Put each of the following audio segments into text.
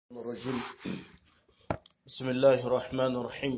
الرجيم بسم الله الرحمن الرحيم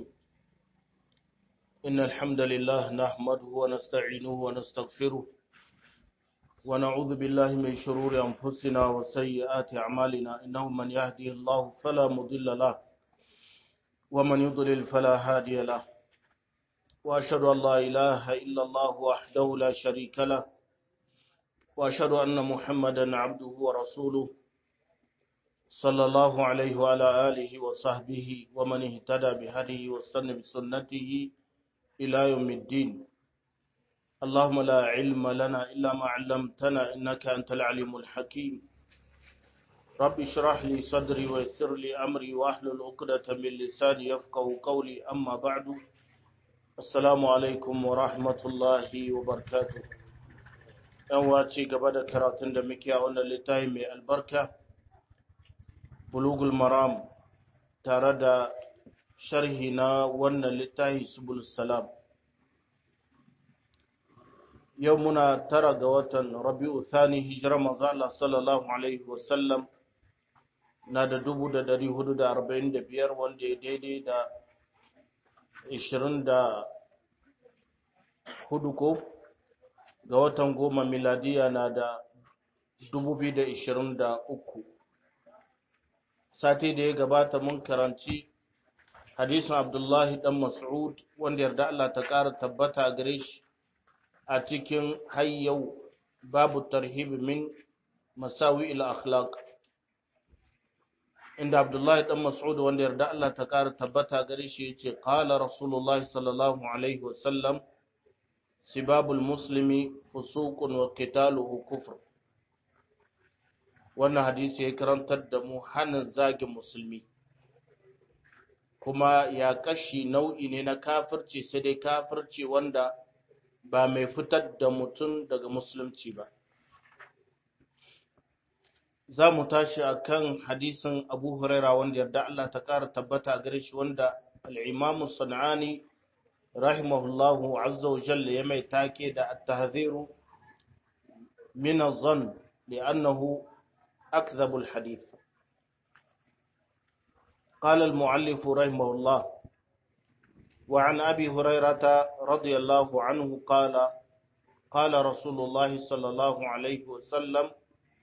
إن الحمد لله نحمده ونستعينه ونستغفره ونعوذ بالله من شرور أنفسنا وسيئات أعمالنا إنه من يهدي الله فلا مضل له ومن يضلل فلا هادي له وأشهد أن لا إله إلا الله وحده لا شريك له وأشهد أن محمدا عبده ورسوله صلى الله عليه وعلى آله وصحبه ومن اهتدى بهديه واستنى بسنته إلى يوم الدين اللهم لا علم لنا إلا ما علمتنا إنك أنت العليم الحكيم رب اشرح لي صدري ويسر لي أمري واحلل عقدة من لساني يفقه قولي أما بعد السلام عليكم ورحمة الله وبركاته ‘Yan wace gaba da karatun da muke a wannan littafi mai albarka’ bulugul maram tare da sharhi na wannan littafi subul salam yau muna tara ga watan rabi'u thani hijira manzo Allah sallallahu alaihi wasallam na da dubu da dari hudu da arba'in da biyar wanda ya daidai da ishirin da hudu ko ga watan goma miladiya na da dubu biyu da ishirin da uku sati da ya gabata mun karanci hadisin Abdullahi dan Mas'ud wanda yarda Allah ta ƙara tabbata gare shi a cikin hayyau babu tarhib min masawi ila akhlaq inda Abdullahi dan Mas'ud wanda yarda Allah ta ƙara tabbata gare shi yace qala Rasulullahi sallallahu alaihi wasallam sibabul muslimi fusuqun wa qitaluhu kufr wannan hadisi ya karantar da mu hannun zagin musulmi kuma ya kashi nau'i ne na kafirci sai dai kafirci wanda ba mai fitar da mutum daga musulunci ba za mu tashi a kan hadisin abu huraira wanda yarda Allah ta ƙara tabbata a gare shi wanda al'imamu sana'ani rahimahullahu azza wa jalla ya mai take da at-tahziru min az-zann li'annahu أكذب الحديث قال المعلف رحمه الله وعن أبي هريرة رضي الله عنه قال قال رسول الله صلى الله عليه وسلم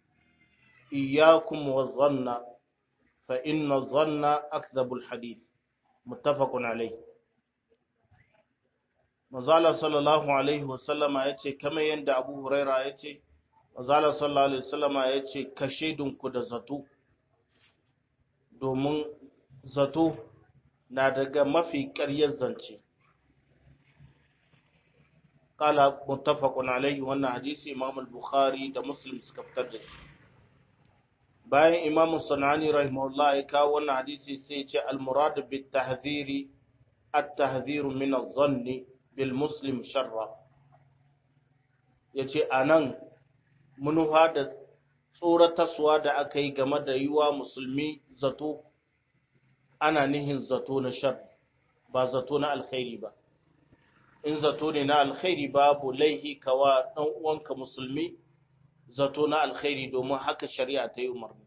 إياكم والظن فإن الظن أكذب الحديث متفق عليه مزال صلى الله عليه وسلم يتي كما يند أبو هريرة يتي Azala sallallahu Alaihi wasallama ya ce, Ka shaidinku da zato, domin zato na daga mafi ƙaryar zance. Kala muttafaqun alaihi wannan hadisi Imam al-Bukhari da Muslim suka fitar da shi. Bayan Imam Sanani rahimahullah ya kawo wannan hadisi sai ce al-murad bit tahdhiri at-tahdhiru min adh-dhanni bil muslim sharra. Yace anan munufa da tsoratarsuwa da aka yi game da yiwa musulmi zato ana nihin zato na shar ba zato na alkhairi ba in zato ne na alkhairi babu laihi kawa ɗan uwanka musulmi zato na alkhairi domin haka shari'a ta yi umarni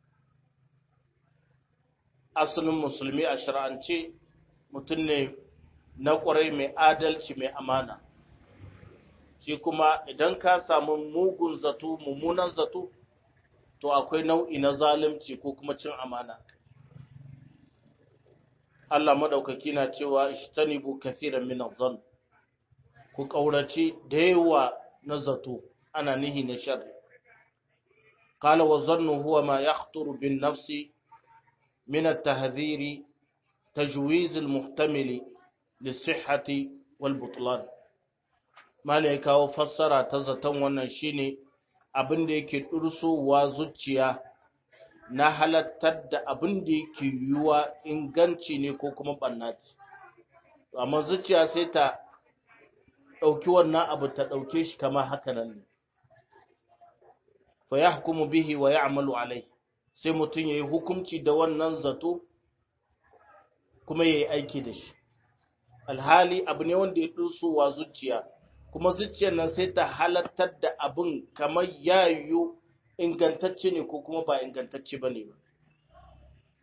asalin musulmi a shari'ance mutum ne na ƙwarai mai adalci mai amana shi kuma idan ka samu mugun zato mummunan zato to akwai nau'i na zalunci ko kuma cin amana Allah madaukaki na cewa ishtanibu kathiran min adh-dhann ku kaurace da yawa na zato ana nihi na sharri qala wa dhannu huwa ma yakhturu bin nafsi min at-tahdhiri tajwiz al-muhtamili lis-sihhati wal-butlan mala ya kawo fassara ta zaton wannan shine abin da yake dursowa zuciya na halattar da abin da yake yiwuwa inganci ne ko kuma ɓannaci amma zuciya sai ta ɗauki wannan abu ta ɗauke shi kama haka nan ne fa ya hukumu bihi wa ya amalu alai sai mutum ya yi hukunci da wannan zato kuma ya yi aiki da shi alhali abu ne wanda ya dursowa zuciya kuma zuciyar nan sai ta halattar da abin kamar ya yiwu ingantacce ne ko kuma ba ingantacce ba ne ba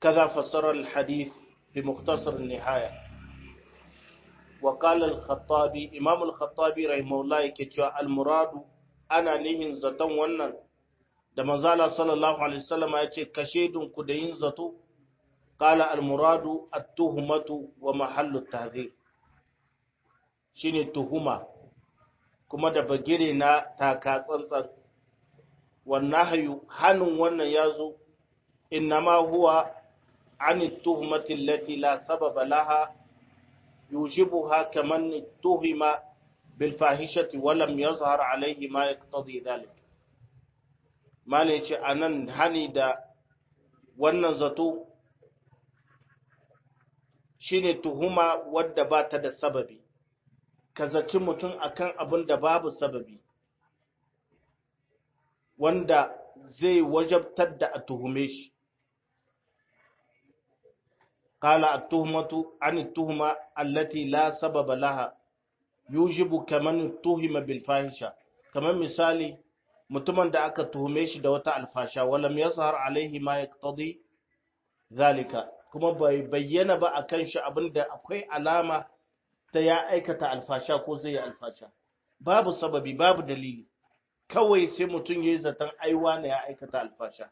kaza fassara al-hadith bi mukhtasar an-nihaya wa qala al-khattabi imam al-khattabi rahimahullah yake cewa al-muradu ana nihin zaton wannan da manzala sallallahu alaihi wasallam ya ce kashe ku da yin zato qala al-muradu at-tuhmatu wa mahallu at-tahdhir shine tuhuma kuma da bagire na taka tsantsan wannan hayu hannun wannan ya zo innama huwa an tuhumati allati la sababa laha yushibuha kaman tuhima bil fahishati wa lam yazhar alayhi ma yaqtadi dhalik malai ce anan hani da wannan zato shine tuhuma wadda ba ta da sababi ka zaci mutum akan abin da babu sababi wanda zai wajabtar da a tuhume shi qala at-tuhmatu an at-tuhma allati la sababa laha yujibu kaman tuhima bil fahisha kaman misali mutumin da aka tuhume shi da wata alfasha walam yazhar alaihi ma yaqtadi zalika kuma bai bayyana ba akan shi abinda akwai alama ta ya aikata alfasha ko zai yi alfasha babu sababi babu dalili kawai sai mutum ya yi zaton aiwa na ya aikata alfasha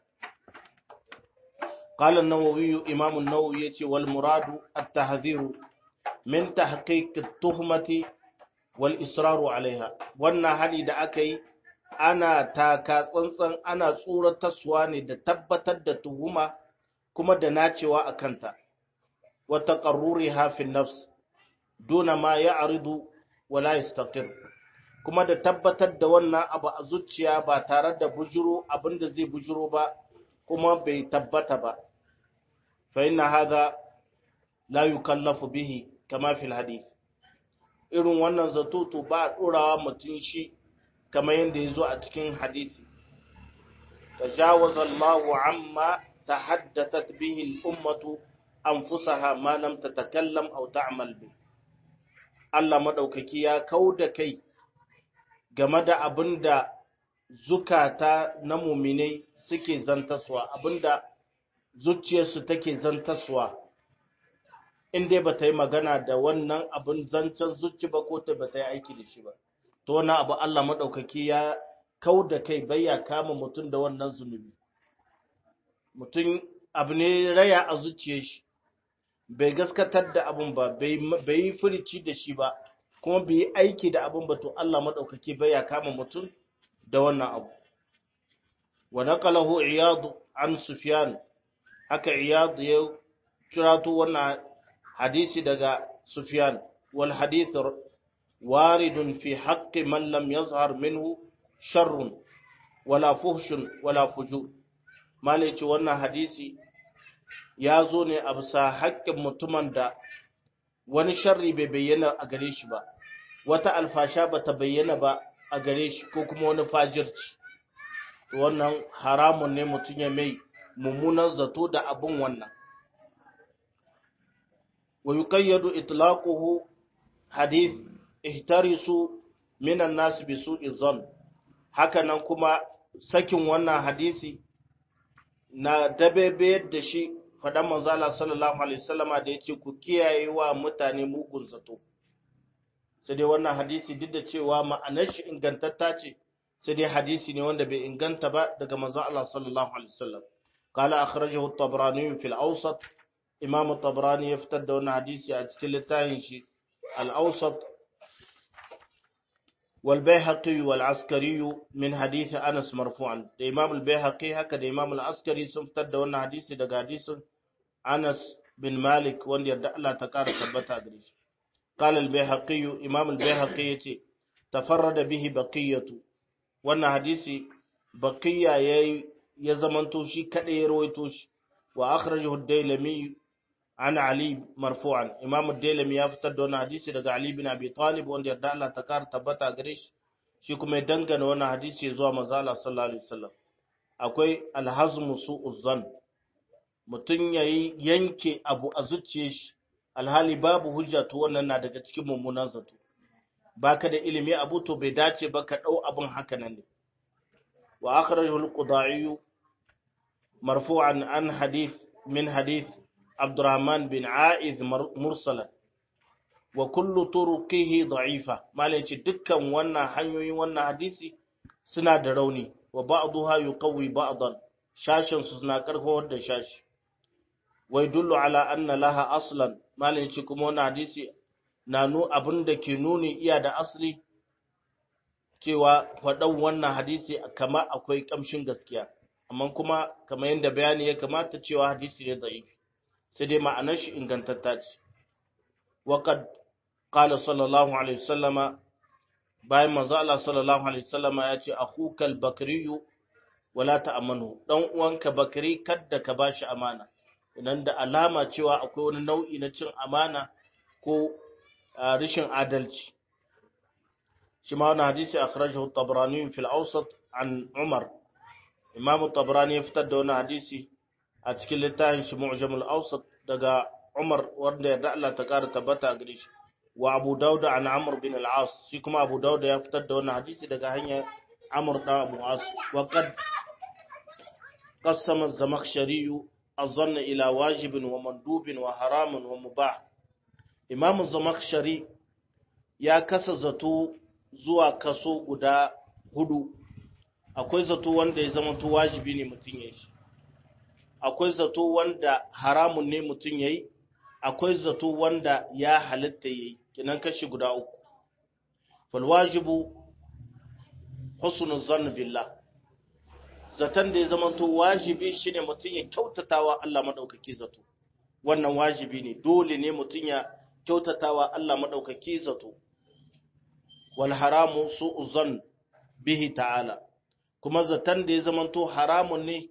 قال النووي إمام النووي يتي والمراد التحذير من تحقيق التهمة والإصرار عليها وانا هني دا أكي أنا تاكا tsantsan ana tsoratarwa ne da tabbatar da tuhuma kuma da nacewa a kanta wa taqarruriha fi nafs duna ma ya'ridu wa la yastaqir kuma da tabbatar da wannan abu a zuciya ba tare da bujuro abinda zai bujuro ba kuma bai tabbata ba fa inna hadha la yukallafu bihi kama fil hadith irin wannan zato to ba a dorawa mutum shi kamar yadda ya zo a cikin hadisi tajawaza Allahu amma tahaddathat bihi al-ummatu anfusaha ma lam tatakallam aw ta'mal bi Allah madaukaki ya kauda kai game da abinda zukata na muminai suke zantaswa abinda zuciyarsu take zantaswa in dai ba ta yi magana da wannan abin zancen zuci ba ko ta ba ta yi aiki da shi ba to wannan abu Allah maɗaukaki ya kau da kai bai ya kama mutum da wannan zunubi mutum abu ne raya a zuciyar shi bai gaskatar da abun ba bai yi furici da shi ba kuma bai yi aiki da abun ba to Allah maɗaukaki bai ya kama mutum da wannan abu wa naqalahu iyad an sufyan haka iyad ya kirato wannan hadisi daga sufyan wal hadith waridun fi haqqi man lam yazhar minhu sharrun wala fuhshun wala fujur malai ce wannan hadisi ya zo ne a bisa haƙƙin mutumin da wani sharri bai bayyana a gare shi ba wata alfasha ba ta bayyana ba a gare shi ko kuma wani fajirci wannan haramun ne mutum ya mai mummunan zato da abin wannan wa yuqayyadu itlaquhu hadith ihtarisu minan nas bi su'i dhann hakanan kuma sakin wannan hadisi na dabebe da shi faɗan manzo Allah sallallahu alaihi wasallama da yace ku kiyaye wa mutane mugun zato sai dai wannan hadisi duk da cewa ma'anar shi ingantatta ce sai dai hadisi ne wanda bai inganta ba daga manzo Allah sallallahu alaihi wasallam qala akhrajahu at-tabrani fi al-awsat imam at-tabrani ya fitar da wannan hadisi a cikin littafin shi al-awsat wal bayhaqi wal askari min hadith Anas marfu'an da imam al-bayhaqi haka da imam al-askari sun fitar da wannan hadisi daga hadisin Anas bin Malik wanda yarda Allah ta kara tabbata gare shi قال البيهقي إمام البيهقي يتي تفرد به بقية wannan hadisi baqiya yayi ya zamanto shi kadai ya rawaito shi wa akhrajahu ad-dailami an ali marfu'an imam ad-dailami ya fitar da wannan hadisi daga ali bin abi talib wanda yarda Allah ta kar tabbata gare shi shi kuma ya dangana wannan hadisi zuwa manzo Allah sallallahu alaihi wasallam akwai al-hazmu su'uz zan mutun yayi yanke abu a zuciyar shi alhali babu hujja to wannan na daga cikin mummunan zato baka da ilimi abu to bai dace ba ka dau abun haka nan ne wa akhrajahu al-qudai marfu'an an hadith min hadith Abdurrahman bin A'id mursalan wa kullu turuqihi da'ifa malai ce dukkan wannan hanyoyin wannan hadisi suna da rauni wa ba'daha yuqawwi ba'dan shashin su suna karfawar da shashi wai dullu ala anna laha aslan malai ce kuma wannan hadisi na nu abin da ke nuni iya da asli cewa faɗan wannan hadisi kama akwai ƙamshin gaskiya amma kuma kamar yadda bayani ya kamata cewa hadisi ne da'if sai dai ma'anar shi ingantatta ce waqad qala sallallahu alaihi wasallama bayan manzo Allah sallallahu alaihi wasallama ya ce akhuka al-bakri wala ta'amanu dan uwanka bakri kadda ka bashi amana idan da alama cewa akwai wani nau'i na cin amana ko rashin adalci shi ma wani hadisi akhrajahu at-tabrani fi al-awsat an umar imam at-tabrani ya fitar da wani hadisi a cikin littafin shi mu'jam al-awsat daga umar wanda ya Allah ta kara tabbata a gare shi wa abu dauda an amr bin al-as shi kuma abu dauda ya fitar da wani hadisi daga hanyar amr da abu as wa qad qassama az-zamakhshari الظن إلى واجب ومندوب وحرام ومباح إمام الزمخشري ya kasa zato zuwa kaso guda hudu akwai zato wanda ya zama to wajibi ne mutum ya shi akwai zato wanda haramun ne mutum ya yi akwai zato wanda ya halitta ya yi kinan kashi guda uku falwajibu husnul zann billah zaton da ya zama to wajibi shine mutum ya kyautatawa Allah madaukaki zato wannan wajibi ne dole ne mutum ya kyautatawa Allah madaukaki zato wal haramu su'u zan bihi ta'ala kuma zaton da ya zama to haramun ne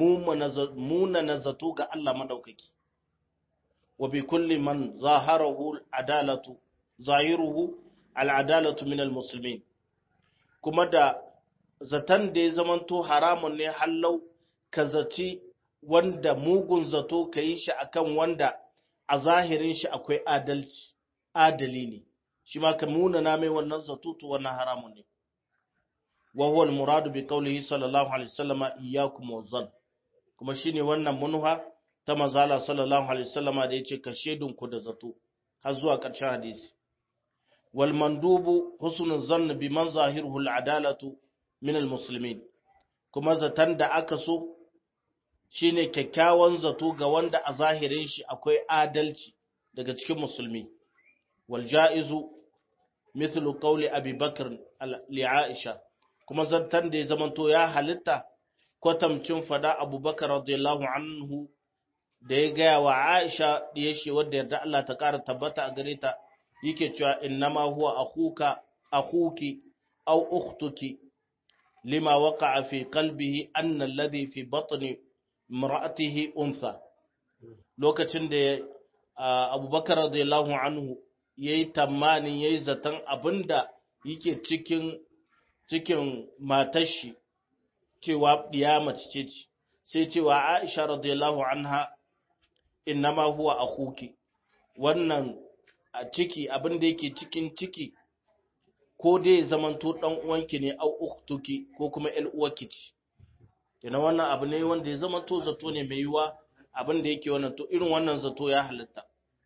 muna na zato ga Allah madaukaki wa bi kulli man zaharahu adalatu zahiruhu al adalatu min al muslimin kuma da zaton da ya zamanto haramun ne hallau ka zaci wanda mugun zato ka yi shi akan wanda a zahirin shi akwai adalci adali ne shi ma ka muna na mai wannan zato to wannan haramun ne wa huwa al-muradu bi qawlihi sallallahu alaihi wasallama iyyakum wazan kuma shine wannan munuha ta manzala sallallahu alaihi wasallama da yace ka shedun ku da zato har zuwa ƙarshen hadisi wal mandubu husnul zann bi man zahiruhu al-adalatu minal musulmin kuma zaton da aka so shine kyakkyawan zato ga wanda a zahirin shi akwai adalci daga cikin musulmi wal ja'izu mithlu qawli abi bakr li aisha kuma zaton da ya zamanto ya halitta kwatamcin fada abubakar radiyallahu anhu da ya gaya wa aisha da ya shi wadda yarda Allah ta kara tabbata a gare ta yake cewa innama huwa akhuka akhuki aw ukhtuki لما وقع في قلبه أن الذي في بطن امرأته أنثى lokacin da abubakar radiyallahu anhu ya yi tamanin ya yi zaton abinda yake cikin cikin matashi cewa ɗiya mace ce ce sai cewa aisha radiyallahu anha innama huwa akhuki wannan a ciki abinda yake cikin ciki ko dai zamanto dan uwanki ne au ukhtuki ko kuma ƴar uwarki ce kina wannan abu ne wanda ya zamanto zato ne mai yiwa abin da yake wannan to irin wannan zato ya halitta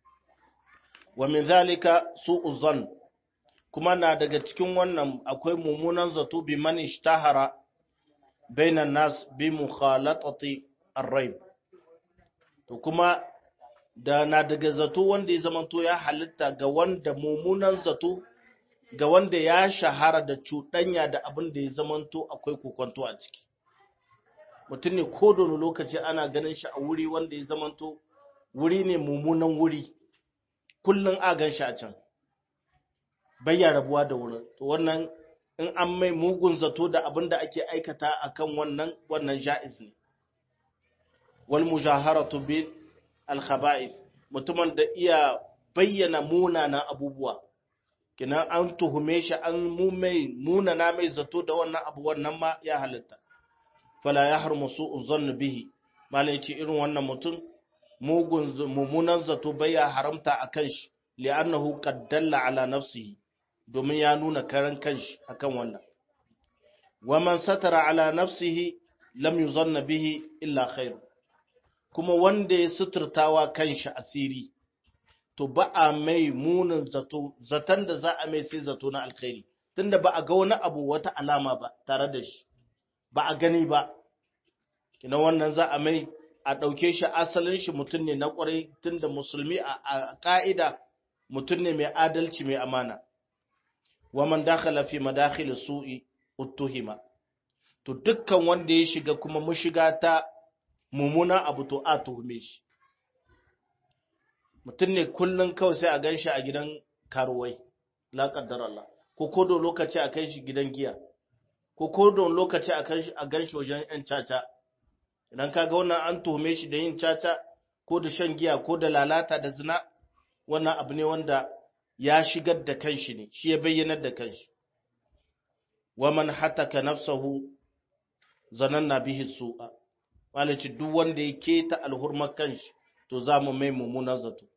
wa min zalika su'u zan kuma na daga cikin wannan akwai mummunan zato bi man ishtahara bainan nas bi mukhalatati ar-rayb to kuma da na daga zato wanda ya zamanto ya halitta ga wanda mummunan zato ga wanda ya shahara da cuɗanya da abin da ya zamanto akwai kokonto a ciki mutum ne ko da lokaci ana ganin shi a wuri wanda ya zamanto wuri ne mummunan wuri kullum a gan shi a can bayya rabuwa da wurin to wannan in an mai mugun zato da abin da ake aikata akan wannan wannan ja'iz ne wal mujaharatu bil al khaba'ith mutumin da iya bayyana munanan abubuwa kinan an tuhume shi an mumai munana mai zato da wannan abu wannan ma ya halitta fala ya harmu su'u zannu bihi malai ce irin wannan mutum mugun mummunan zato bai ya haramta akan shi li'annahu qad dalla ala nafsihi domin ya nuna karan kanshi akan wannan wa man satara ala nafsihi lam yuzanna bihi illa khair kuma wanda ya suturtawa kanshi asiri to ba a mai munin zato zaton da za a mai sai zato na alkhairi tunda ba a ga wani abu wata alama ba tare da shi ba a gani ba kina wannan za a mai a ɗauke shi asalin shi mutum ne na ƙwarai tunda musulmi a ƙa'ida mutum ne mai adalci mai amana wa man dakhala fi madakhil su'i uttuhima to dukkan wanda ya shiga kuma mushiga ta mumuna abu to a tuhume shi mutum ne kullum kawai sai a gan shi a gidan karuwai la kaddar Allah ko kodo lokaci a kai shi gidan giya ko kodo lokaci a gan shi wajen yan caca idan ka ga wannan an tuhume shi da yin caca ko da shan giya ko da lalata da zina wannan abu ne wanda ya shigar da kanshi ne shi ya bayyanar da kanshi wa man hataka nafsahu zananna bihi su'a walaci duk wanda ya keta alhurmar kanshi to za mu mai mummunan zato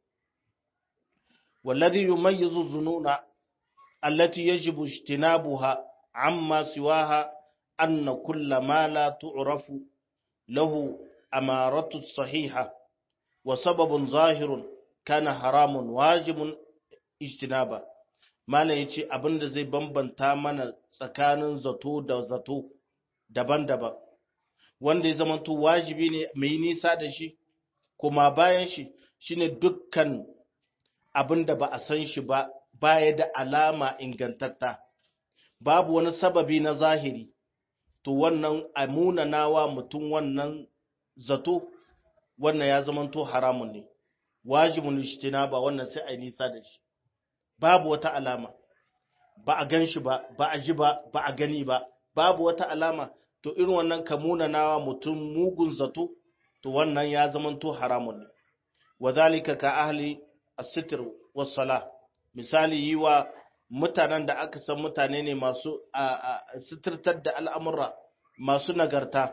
wallazi yumayyizu dhununa allati yajibu ijtinabuha amma siwaha anna kulla ma la tu'rafu lahu amaratu sahiha wa sababun zahirun kana haramun wajibun ijtinaba malam yace abinda zai bambanta mana tsakanin zato da zato daban-daban wanda ya zamanto wajibi ne mai nisa da shi kuma bayan shi shine dukkan abin da ba a san shi ba baya da alama ingantatta babu wani sababi na zahiri to wannan amunanawa mutum wannan zato wannan ya zamanto haramun ne wajibun ba wannan sai a nisa da shi babu wata alama ba a gan shi ba ba a ji ba ba a gani ba babu wata alama to irin wannan kamunanawa mutum mugun zato to wannan ya zamanto haramun ne wadhalika ka ahli as-sitr was-sala misali yi wa mutanen da aka san mutane ne masu sitirtar da al'amura masu nagarta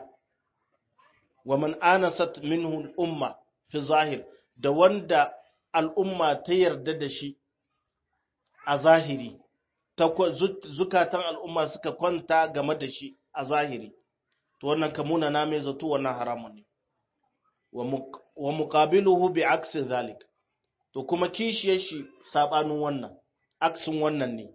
wa man anasat minhu al-umma fi zahir da wanda al'umma ta yarda da shi a zahiri zukatan al'umma suka kwanta game da shi a zahiri to wannan kamuna na mai zato wannan haramun ne wa muqabiluhu bi aksi zalik to kuma kishiyar shi sabanin wannan aksin wannan ne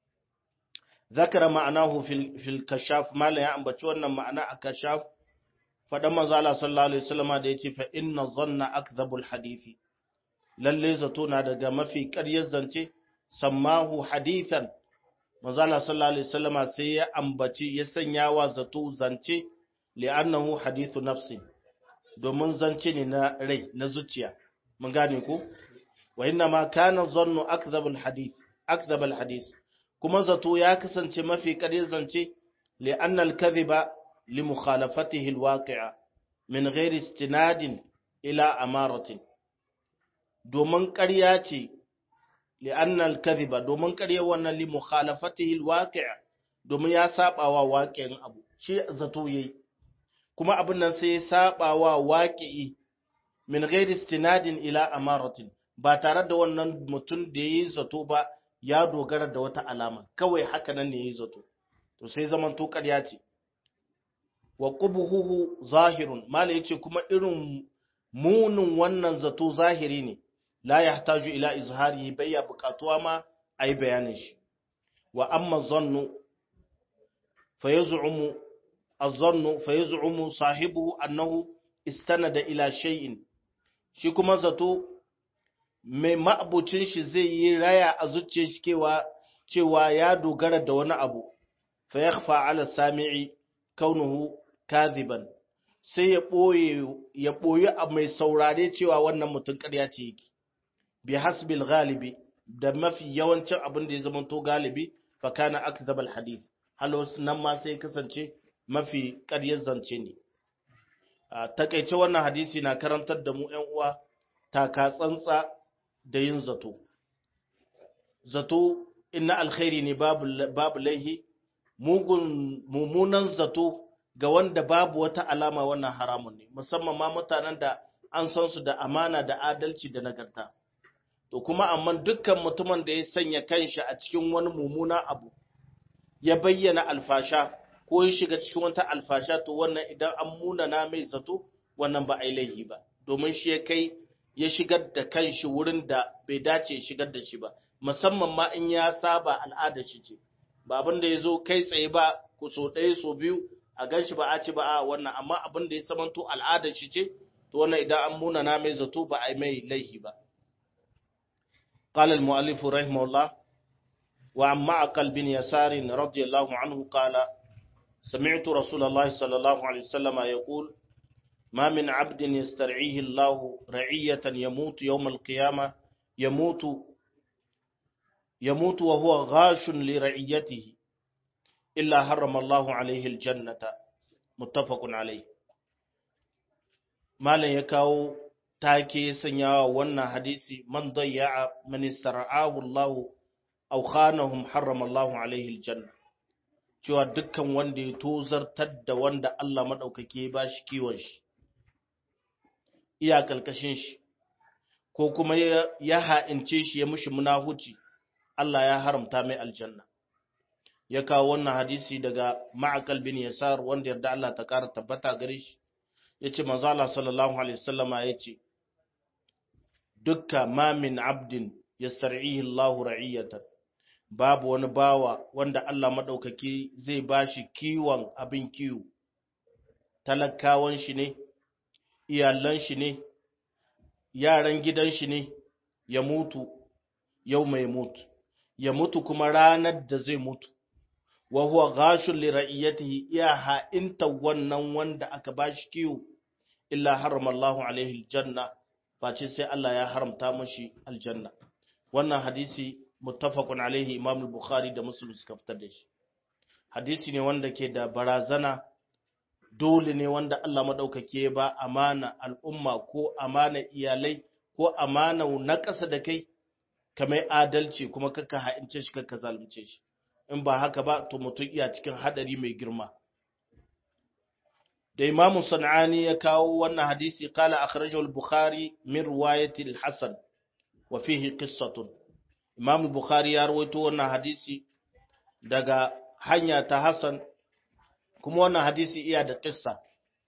zakara ma'anahu fil fil kashaf malan ya ambaci wannan ma'ana a kashaf fadan manzo Allah sallallahu alaihi wasallam da yace fa inna dhanna akdhabul hadisi lalle zato na daga mafi ƙaryar zance sammahu hadithan manzo Allah sallallahu alaihi wasallam sai ya ambaci ya sanya wa zato zance li'annahu hadithu nafsi domin zance ne na rai na zuciya mun gane ko wa inna ma kana dhannu akdhabul hadith akdhabul hadith kuma zato ya kasance mafi ƙaryar zance li'anna al-kadhiba li mukhalafatihi al-waqi'a min ghairi istinadin ila amaratin domin ƙarya ce li'anna al-kadhiba domin ƙarya wannan li mukhalafatihi al-waqi'a domin ya saba wa waqi'in abu shi zato yayi kuma abin nan sai ya saba wa waqi'i min ghairi istinadin ila amaratin ba tare da wannan mutum da yayi zato ba ya dogara da wata alama kawai haka nan ne yayi zato to sai zaman to ƙarya ce wa qubuhu zahirun mala yace kuma irin munin wannan zato zahiri ne la yahtaju ila izharihi bayya buƙatuwa ma ayi bayanin shi wa amma zannu fayaz'umu az-zannu fayaz'umu sahibuhu annahu istanada ila shay'in shi kuma zato mai ma'abucin shi zai yi raya a zuciyar shi cewa cewa ya dogara da wani abu fa yakhfa ala sami'i kaunuhu kadhiban sai ya boye ya boye a mai saurare cewa wannan mutum ƙarya ce yake bi hasbil ghalibi da mafi yawancin abin da ya zama to galibi fa kana akdhabal hadith halos nan ma sai kasance mafi ƙaryar zance ne a takaice wannan hadisi na karantar da mu ƴan uwa taka tsantsa da yin zato zato inna alkhairi ne babu babu laihi mugun mummunan zato ga wanda babu wata alama wannan haramun ne musamman ma mutanen da an san su da amana da adalci da nagarta to kuma amma dukkan mutumin da ya sanya kanshi a cikin wani mummuna abu ya bayyana alfasha ko ya shiga cikin wata alfasha to wannan idan an munana mai zato wannan ba a yi laihi ba domin shi ya kai ya shigar da kanshi wurin da bai dace ya shigar da shi ba musamman ma in ya saba al'ada shi ce ba abin da ya zo kai tsaye ba ku so ɗaya so biyu a gan shi ba a ci ba a wannan amma abin da ya samanto al'adar shi ce to wannan idan an muna na mai zato ba a yi mai laihi ba قال المؤلف رحمه الله وعن معقل بن يسار رضي الله عنه قال سمعت رسول الله صلى الله عليه وسلم يقول ما من عبد يسترعيه الله رعية يموت يوم القيامة يموت يموت وهو غاش لرعيته إلا حرم الله عليه الجنة متفق عليه ما لا يكاو take sanyawa wannan hadisi man dayya man istara'ahu Allah aw khanahum harrama Allah alaihi aljanna cewa dukkan wanda ya tozartar da wanda Allah madaukake ya bashi kiwon shi iya kalkashin shi ko kuma ya ha'ince shi ya mushi munahuci Allah ya haramta mai aljanna ya kawo wannan hadisi daga ma'akal bin yasar wanda yarda Allah ta kara tabbata gare shi yace manzo Allah sallallahu alaihi wasallama yace dukka ma min abdin yastar'ihi Allah ra'iyatan babu wani bawa wanda Allah madaukaki zai bashi kiwon abin kiwo talakawan shi ne iyalan shi ne yaran gidan shi ne ya mutu yau mai mutu ya mutu kuma ranar da zai mutu wa huwa ghashun li ra'iyatihi iya ha'inta wannan wanda aka bashi kiwo illa harrama Allahu alaihi aljanna face sai Allah ya haramta mashi aljanna wannan hadisi muttafaqun alaihi Imam al-Bukhari da Muslim suka fitar da shi hadisi ne wanda ke da barazana dole ne wanda Allah madaukake ba amana al'umma ko amana iyalai ko amana na ƙasa da kai kamar adalci kuma kaka ha'ince shi kaka zalunce shi in ba haka ba to mutum iya cikin hadari mai girma da Imam Sanani ya kawo wannan hadisi kala akhrajahu al-Bukhari min riwayati al-Hasan wa fihi qissatun Imam al-Bukhari ya rawaito wannan hadisi daga hanya ta Hasan kuma wannan hadisi iya da qissa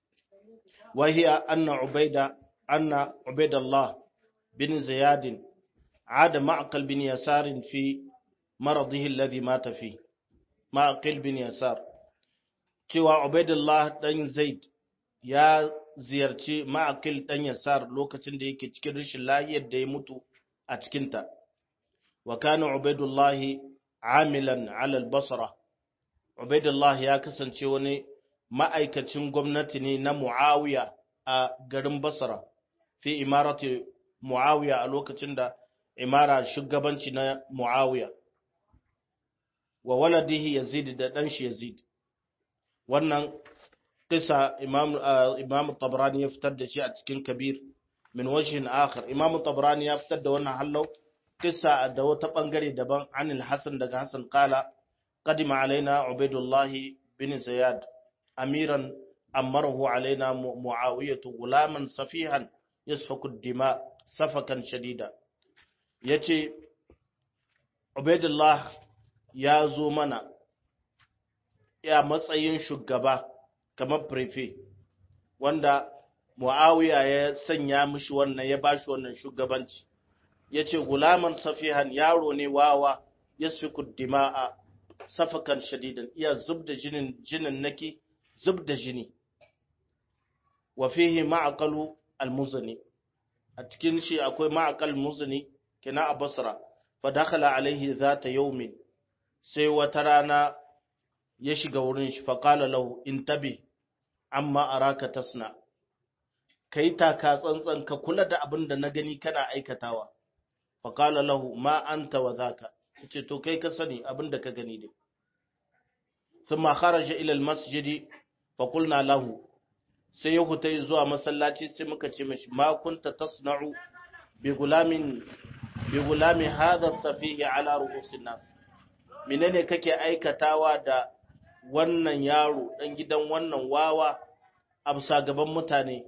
wa hiya anna Ubaida anna Ubaidullah bin Ziyad عاد معقل بن يسار في مرضه الذي مات فيه معقل بن يسار cewa Ubaidullah dan Zaid ya ziyarci Ma'aqil dan Yasar lokacin da yake cikin rashin lahiyar da ya mutu a cikin ta wa kana Ubaidullah amilan ala al-Basra Ubaidullah ya kasance wani ma'aikacin gwamnati ne na Muawiya a garin Basra fi imarati Muawiya a lokacin da imara shugabanci na Muawiya wa waladihi Yazid da dan shi Yazid wannan kisa Imam Imam Tabrani ya fitar da shi a cikin Kabir min wajhin akhar Imam Tabrani ya fitar da wannan hallau kisa da wata bangare daban anil Hasan daga Hasan kala qadima alaina Ubaidullah bin Ziyad amiran amarahu alaina Muawiyah gulaman safihan yasfaku dima safakan shadida yace Ubaidullah ya zo mana ya matsayin shugaba kamar prefe wanda Muawiya ya sanya mishi wannan ya bashi wannan shugabanci yace gulaman safihan yaro ne wawa yasfiku dima'a safakan shadidan iya zubda jinin jinin naki zubda jini wa fihi ma'aqalu al-muzni a cikin shi akwai ma'aqal muzni kina a basra fa dakhala alaihi zata yawmin sai wata rana ya shiga wurin shi fa qala lahu intabi amma araka tasna kai taka tsantsan ka kula da abin da na gani kana aikatawa fa qala lahu ma anta wa zaka yace to kai ka sani abin da ka gani dai thumma kharaja ila almasjid fa qulna lahu sai ya huta zuwa masallaci sai muka ce mishi ma kunta tasna'u bi gulamin bi gulami hadha safihi ala ru'usin nas menene kake aikatawa da wannan yaro dan gidan wannan wawa a bisa gaban mutane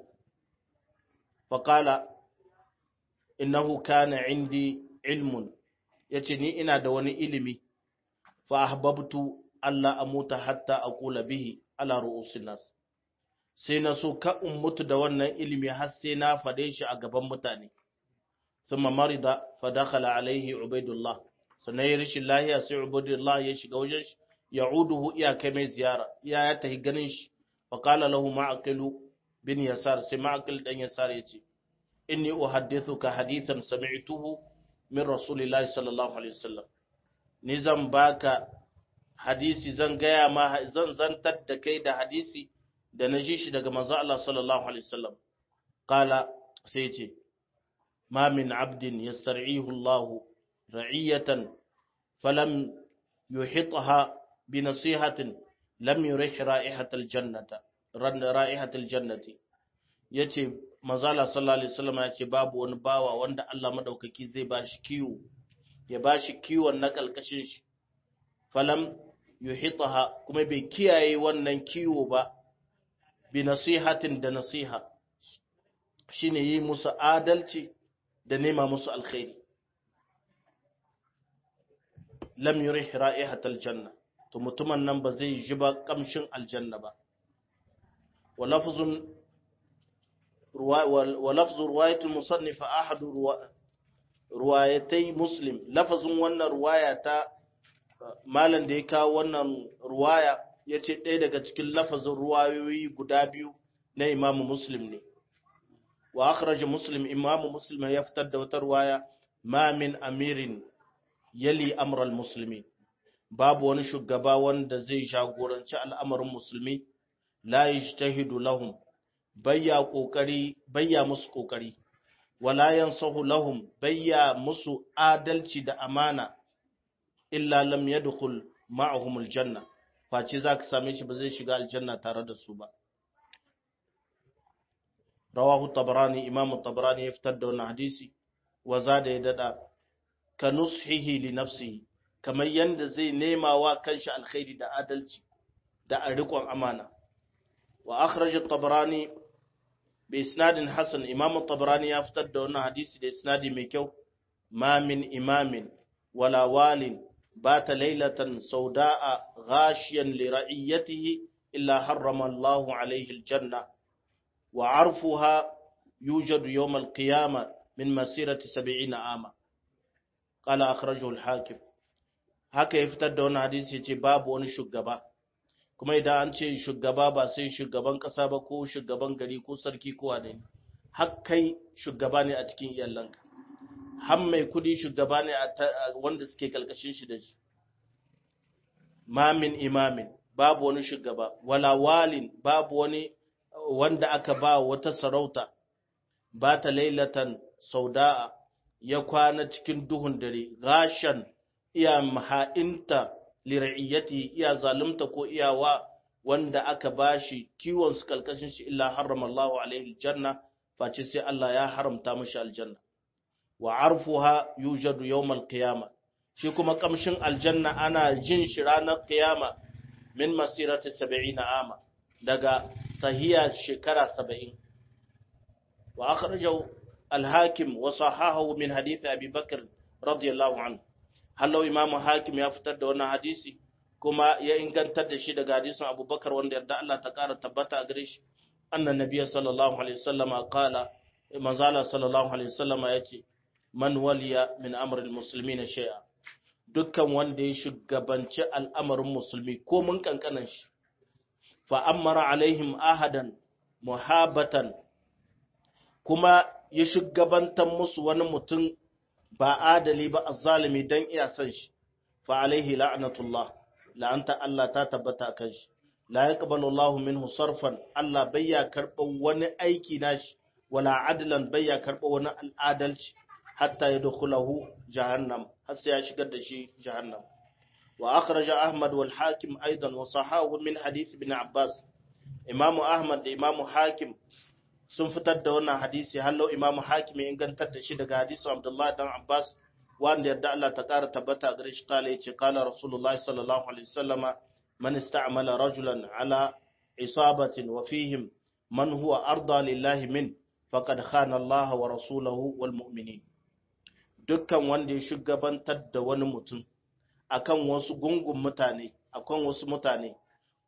faqala innahu kana indi ilmun yace ni ina da wani ilimi fa ahbabtu alla amuta hatta aqula bihi ala ru'usin nas sai na so ka in mutu da wannan ilimi har sai na fade shi a gaban mutane thumma marida fa dakhala alaihi ubaidullah sannan ya rishin lahiya sai ubaidullah ya shiga wajen shi ya'uduhu iya kai mai ziyara iya ya tahi ganin shi fa qala lahu ma'aqilu bin yasar sai ma'aqil dan yasar yace inni uhaddithuka hadithan sami'tuhu min rasulillahi sallallahu alaihi wasallam ni zan baka hadisi zan gaya ma zan zantar da kai da hadisi da na ji shi daga manzo Allah sallallahu alaihi wasallam qala sai ce ma min abdin yastar'ihu Allah ra'iyatan falam yuhitha bi nasihatin lam yurih ra'ihatal jannata ra'ihatal jannati yace manzo Allah sallallahu alaihi wasallam yace babu wani bawa wanda Allah madaukaki zai bashi kiwo ya bashi kiwon na kalkashin shi falam yuhitaha kuma bai kiyaye wannan kiwo ba bi nasihatin da nasiha shine yi musu adalci da nema musu alkhairi lam yurih ra'ihatal janna to mutumin nan ba zai ji ba kamshin aljanna ba wa lafzun wa lafzu riwayatul musannif ahadu ruwayatai muslim lafazin wannan ruwaya ta malam da ya kawo wannan ruwaya ya ce ɗaya daga cikin lafazin ruwayoyi guda biyu na imamu muslim ne wa akhraja muslim imamu muslim ya fitar da wata ruwaya ma min amirin yali amral musulmi babu wani shugaba wanda zai jagoranci al'amarin musulmi la yajtahidu lahum bayya kokari bayya musu kokari wala yansahu lahum bayya musu adalci da amana illa lam yadkhul ma'ahum aljanna face zaka same shi ba zai shiga aljanna tare da su ba rawahu tabrani imam tabrani ya fitar da wannan hadisi wa zada ya dada ka nushihi li nafsihi kamar yanda zai nema wa kanshi alkhairi da adalci da riƙon amana wa akhraj at-tabrani bi isnadin hasan imam at-tabrani ya fitar da wannan hadisi da isnadi mai kyau ma min imamin wala walin بات ليلة سوداء غاشيا لرعيته إلا حرم الله عليه الجنة وعرفها يوجد يوم القيامة من مسيرة سبعين عاما قال أخرجه الحاكم haka ya fitar da wani hadisi ce babu wani shugaba kuma idan an ce shugaba ba sai shugaban ƙasa ba ko shugaban gari ko sarki ko wane ne har kai shugaba ne a cikin iyalanka har mai kudi shugaba ne wanda suke kalkashin shi da shi mamin imamin babu wani shugaba wala walin babu wani wanda aka ba wata sarauta ba ta lailatan sauda'a ya kwana cikin duhun dare gashan iya maha'inta lira'iyyati iya zalunta ko iyawa wanda aka bashi kiwon su kalkashin shi illa harrama Allahu alaihi aljanna face sai Allah ya haramta mashi aljanna wa arfuha yujadu yawmal qiyama shi kuma kamshin aljanna ana jin shi ranar qiyama min masirati 70 ama daga tahiya shekara 70 wa akhrajahu al-hakim wa sahahahu min hadith abi bakr radiyallahu anhu hallo imam hakim ya fitar da wannan hadisi kuma ya ingantar da shi daga hadisin abubakar wanda yarda Allah ta kara tabbata a gare shi annan nabiyyi sallallahu alaihi wasallama qala manzala sallallahu alaihi wasallama yace man waliya min amril muslimin shay'a dukkan wanda ya shugabanci al'amarin musulmi ko mun kankanan shi fa amara alaihim ahadan muhabatan kuma ya shugabantar musu wani mutum ba adali ba azzalimi dan iya san shi fa alaihi la'natullah la'anta Allah ta tabbata kan shi la yaqbalu Allahu minhu sarfan Allah bayya karɓar wani aiki nashi wala adlan bayya karɓar wani al'adalci hatta yadkhulahu jahannam har sai ya shigar da shi jahannam wa akhraja Ahmad wal Hakim aidan wa sahahu min hadith ibn Abbas Imam Ahmad da Imam Hakim sun fitar da wannan hadisi hallo Imam Hakim ya ingantar da shi daga hadisin Abdullah dan Abbas wanda yarda Allah ta ƙara tabbata gare shi kala yace kala Rasulullahi sallallahu alaihi wasallama man ista'mala rajulan ala isabatin wa fihim man huwa arda lillahi min faqad khana Allah wa rasulahu wal mu'minin dukkan wanda ya shugabantar da wani mutum akan wasu gungun mutane akan wasu mutane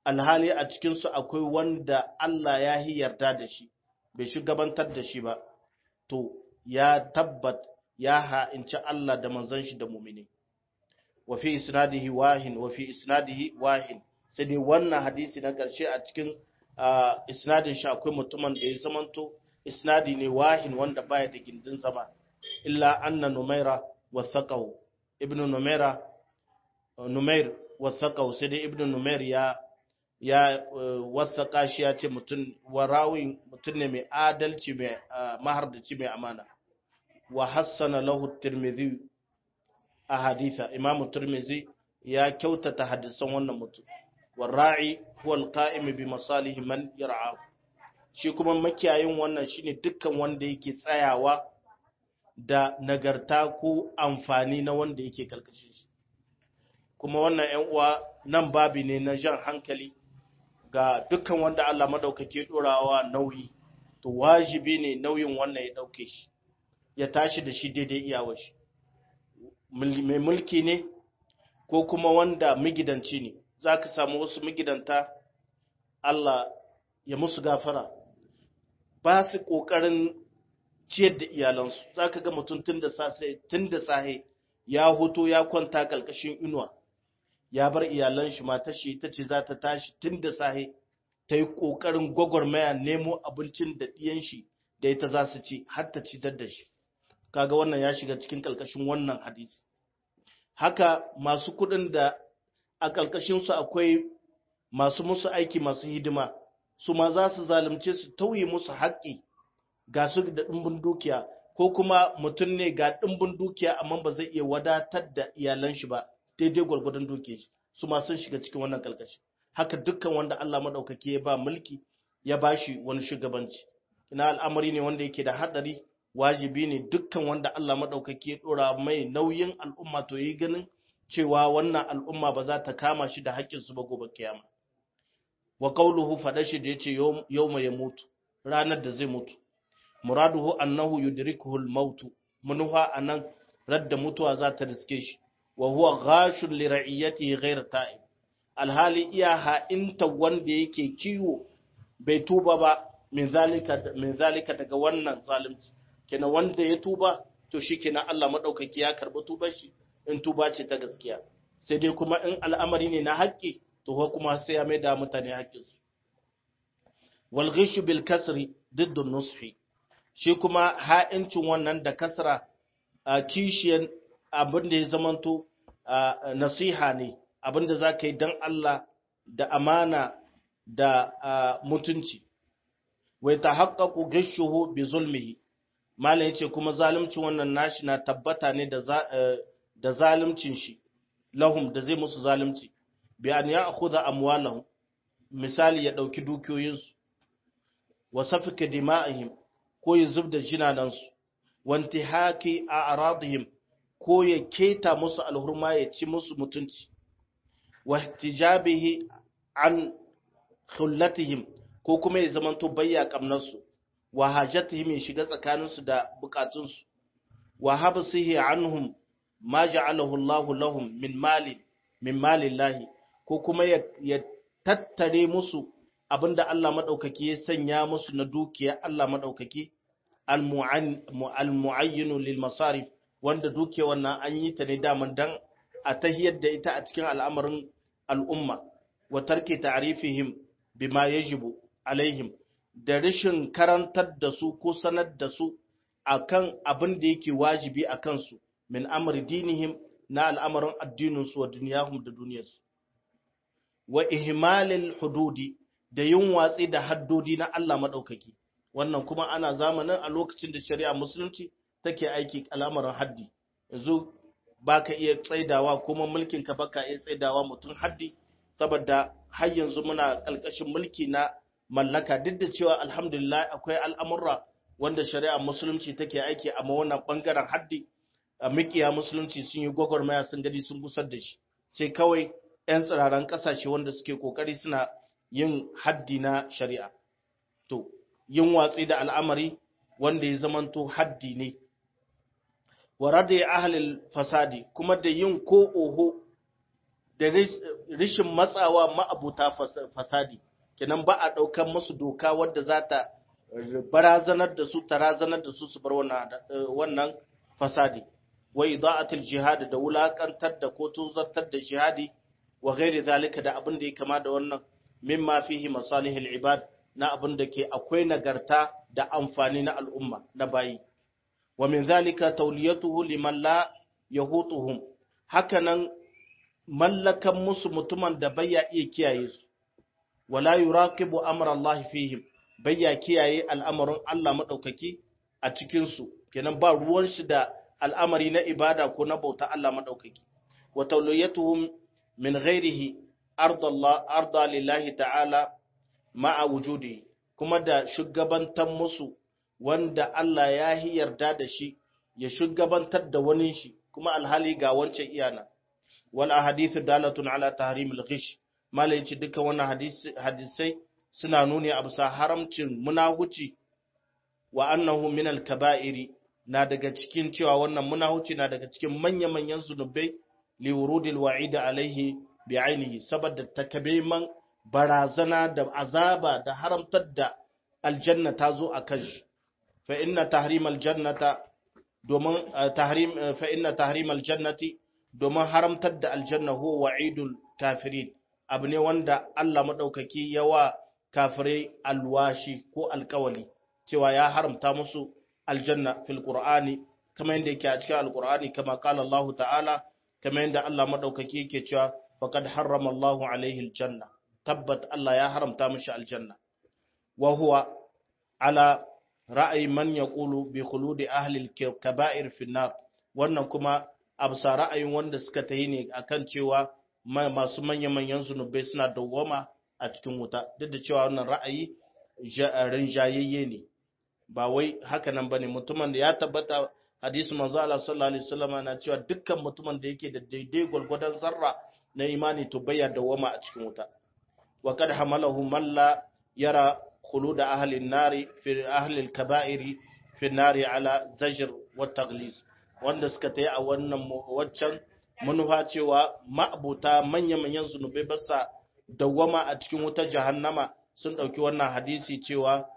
alhali a cikinsu akwai wanda Allah ya yi yarda da shi bai shugabantar da shi ba to ya tabbat ya ha'inci Allah da manzon shi da mumini wa fi isnadihi wahin wa fi isnadihi wahin sai dai wannan hadisi na ƙarshe a cikin isnadin shi akwai mutumin da ya zamanto isnadi ne wahin wanda baya da gindin zama illa anna numaira wathaqahu ibnu numaira numair wathaqahu sai dai ibnu numair ya ya wathaqa shi ya ce mutum warawi mutum ne mai adalci mai mahardaci mai amana wa hassana lahu tirmidhi a haditha imam tirmidhi ya kyautata hadisan wannan mutum warra'i huwa alqa'im bi masalihi man yar'a shi kuma makiyayin wannan shine dukkan wanda yake tsayawa da nagarta ko amfani na wanda yake kalkashin shi kuma wannan ƴan uwa nan babi ne na jan hankali ga dukkan wanda Allah madaukake dorawa nauyi to wajibi ne nauyin wannan ya dauke shi ya tashi da shi daidai iyawar shi mai mulki ne ko kuma wanda migidanci ne za ka samu wasu migidanta Allah ya musu gafara ba su ƙoƙarin ciyar da iyalansu za ka ga mutum tun da sahe ya hoto ya kwanta ƙalƙashin inuwa ya bar iyalan shi mata shi ta ce za ta tashi tun da sahe ta yi ƙoƙarin gwagwarmaya nemo abincin da ɗiyan shi da ita za su ci har ta ci da shi kaga wannan ya shiga cikin ƙalƙashin wannan hadisi haka masu kuɗin da a ƙalƙashinsu akwai masu musu aiki masu hidima su ma za su zalunce su tauye musu haƙƙi ga su da ɗimbin dukiya ko kuma mutum ne ga ɗimbin dukiya amma ba zai iya wadatar da iyalan shi ba daidai gwargwadon dukiyar shi su ma sun shiga cikin wannan ƙalƙashi haka dukkan wanda Allah madaukaki ya ba mulki ya ba shi wani shugabanci ina al'amari ne wanda yake da haɗari wajibi ne dukkan wanda Allah madaukaki ya ɗora mai nauyin al'umma to yi ganin cewa wannan al'umma ba za ta kama shi da haƙƙinsu ba gobe kiyama. Wa ƙauluhu faɗa shi da ya ce yau mai mutu, ranar da zai mutu. Muraduhu annahu yudrikuhu al-mautu, munuha anan radda mutuwa za ta riske shi, wa huwa ghashun li ra'iyatihi ghayr ta'ib. Alhali iya ha'inta wanda yake kiwo bai tuba ba min zalika min zalika daga wannan zalunci. Kenan wanda ya tuba to shi kenan Allah madaukaki ya karɓi tubar shi. in tuba ce ta gaskiya sai dai kuma in al'amari ne na haƙƙi to kuma sai ya mai da mutane haƙƙinsu wal ghishu bil kasri diddu nushi shi kuma ha'incin wannan da kasra a kishiyan abin da ya zamanto nasiha ne abin da za ka yi don Allah da amana da mutunci wai ta haƙaƙu gishuhu bi zulmihi malam yace kuma zalunci wannan nashi na tabbata ne da da zalimcin shi lahum da zai musu zalimci bi an ya akhudha amwalahum misali ya dauki dukiyoyinsu wa safika dima'ihim ko ya zubda jinanansu wa intihaki a'radihim ko ya keta musu alhurma ya ci musu mutunci wa ihtijabihi an khullatihim ko kuma ya zamanto bayya kamnarsu wa hajatihim ya shiga tsakaninsu da bukatunsu wa habsihi anhum ma ja'alahu Allahu lahum min mali min malillahi ko kuma ya tattare musu abinda Allah madaukaki ya sanya musu na dukiya Allah madaukaki al-mu'ayyin lil masarif wanda dukiya wannan an yi ta ne daman dan a tahiyar da ita a cikin al'amarin al'umma wa tarki ta'rifihim bima yajibu alaihim da rashin karantar da su ko sanar da su akan abin da yake wajibi a kansu min amri dinihim na al'amarin addininsu wa duniyahum da duniyarsu wa ihmalil hududi da yin watsi da haddodi na Allah maɗaukaki wannan kuma ana zamanin a lokacin da shari'a musulunci take aiki al'amarin haddi yanzu baka iya tsaidawa kuma mulkin ka baka iya tsaidawa mutum haddi saboda har yanzu muna ƙalƙashin mulki na mallaka duk da cewa alhamdulillah akwai al'amurra wanda shari'a musulunci take aiki amma wannan bangaren haddi a mikiya musulunci sun yi gwagwarmaya sun gani sun gusar da shi sai kawai 'yan tsiraran ƙasashe wanda suke ƙoƙari suna yin haddi na shari'a to yin watsi da al'amari wanda ya zamanto haddi ne wa rada ahlil fasadi kuma da yin ko oho da rishin matsawa ma'abuta fasadi kenan ba a ɗaukar musu doka wadda za ta barazanar da su ta razanar da su su bar wannan fasadi wa ida'atul jihad da wulakantar da ko tuzartar da jihadi wa ghairi zalika da abin da ya kama da wannan mimma fihi masalihul ibad na abin da ke akwai nagarta da amfani na al'umma na bayi wa min zalika tawliyatuhu liman la yahutuhum hakanan mallakan musu mutumin da bayya iya kiyaye su wala yuraqibu amra Allah fihim bayya kiyaye al'amarin Allah madaukaki a cikin su kenan ba ruwan shi da al'amari na ibada ko na bauta Allah madaukaki wa tawliyatuhum min ghairihi arda Allah arda lillahi ta'ala ma'a wujudi kuma da shugabantan musu wanda Allah ya yi yarda da shi ya shugabantar da wani shi kuma alhali ga wancan iyana wal ahadithu dalatun ala tahrimil ghish malai ce duka wannan hadisai suna nuni a bisa haramcin munahuci wa annahu min al kaba'iri na daga cikin cewa wannan munahuci na daga cikin manya manyan zunubai li wurudil wa'id alaihi bi ainihi saboda takabiman barazana da azaba da haramtar da aljanna ta zo a kan shi fa inna tahrim aljannata domin tahrim fa inna tahrim aljannati domin haramtar da aljanna huwa wa'idul kafirin abu ne wanda Allah madaukaki yawa kafirai alwashi ko alkawali cewa ya haramta musu aljanna fil qur'ani kama yadda yake a cikin alqur'ani kama qala Allah ta'ala kama yadda Allah madaukaki yake cewa faqad harrama Allahu alaihi aljanna tabbat Allah ya haramta mishi aljanna wa huwa ala ra'ayi man yaqulu bi khuludi ahli al-kaba'ir fi nar wannan kuma absa ra'ayin wanda suka tayi ne akan cewa masu manyan manyan zunubai suna dawwama a cikin wuta duk da cewa wannan ra'ayi rinjayayye ne ba wai haka nan bane mutumin da ya tabbata hadisi manzo Allah sallallahu alaihi wasallam na cewa dukkan mutumin da yake da daidai gwargwadon zarra na imani to bayya dawwama a cikin wuta وقد حمله من لا يرى خلود أهل النار في أهل الكبائر في النار على زجر والتغليظ wanda suka ta yi a wannan waccan manufa cewa ma'abuta manya-manyan zunubai ba sa dawwama a cikin wutar jahannama sun ɗauki wannan hadisi cewa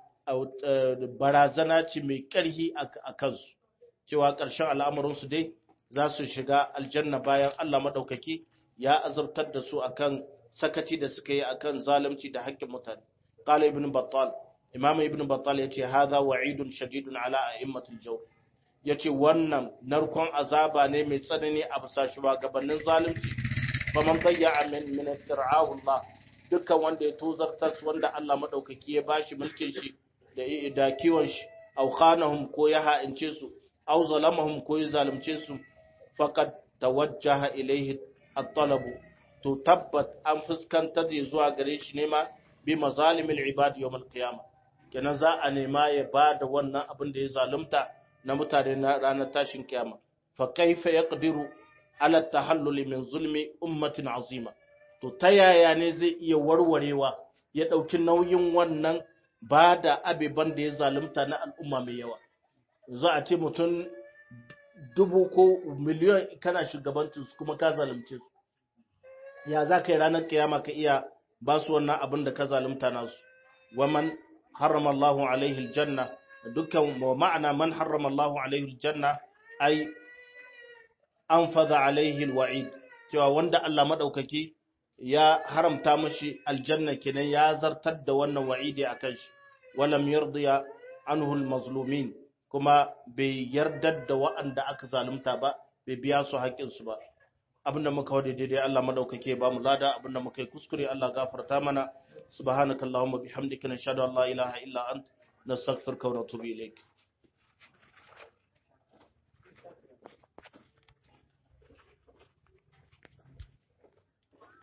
barazana ce mai ƙarhi a kansu cewa ƙarshen al'amuransu dai za su shiga aljanna bayan Allah maɗaukaki ya azabtar da su akan sakaci da suka yi akan zalunci da haƙƙin mutane qala ibn battal imam ibn battal yace hadha wa'idun shadidun ala a'immatil jawr yace wannan narkon azaba ne mai tsanani a bisa shugabannin zalunci fa man bayya min min istir'ahu Allah dukkan wanda ya tozartar wanda Allah madaukaki ya bashi mulkin shi da da kiwon shi aw khanahum ko ya ha'ince su aw zalamahum ko ya zalunce su faqad tawajjaha ilayhi at-talabu to tabbat an fuskantar da zuwa gare shi ne ma bi mazalimil ibad yawmal qiyama kenan za a nema ya ba da wannan abin da ya zalunta na mutane na ranar tashin kiyama fa kaifa yaqdiru ala tahallul min zulmi ummatin azima to ta yaya ne zai iya warwarewa ya dauki nauyin wannan ba da abiban da ya zalunta na al'umma mai yawa za a ce mutum dubu ko miliyon kana shugabantin su kuma ka zalunce su ya za ka yi ranar kiyama ka iya ba su wannan abin da ka zalunta nasu waman harrama Allahu alaihi aljanna dukkan ma'ana man harrama Allahu alaihi aljanna ai an fada alaihi alwa'id cewa wanda Allah madaukaki ya haramta mashi aljanna kenan ya zartar da wannan wa'idi akan shi walam yardiya anhu almazlumin kuma bai yardar da waɗanda aka zalunta ba bai biya su haƙƙinsu ba abinda muka wade daidai Allah madaukake ba mu lada abinda muka yi kuskure Allah gafarta mana subhanakallahumma bihamdika nashhadu an la ilaha illa ant nastaghfiruka wa natubu ilayk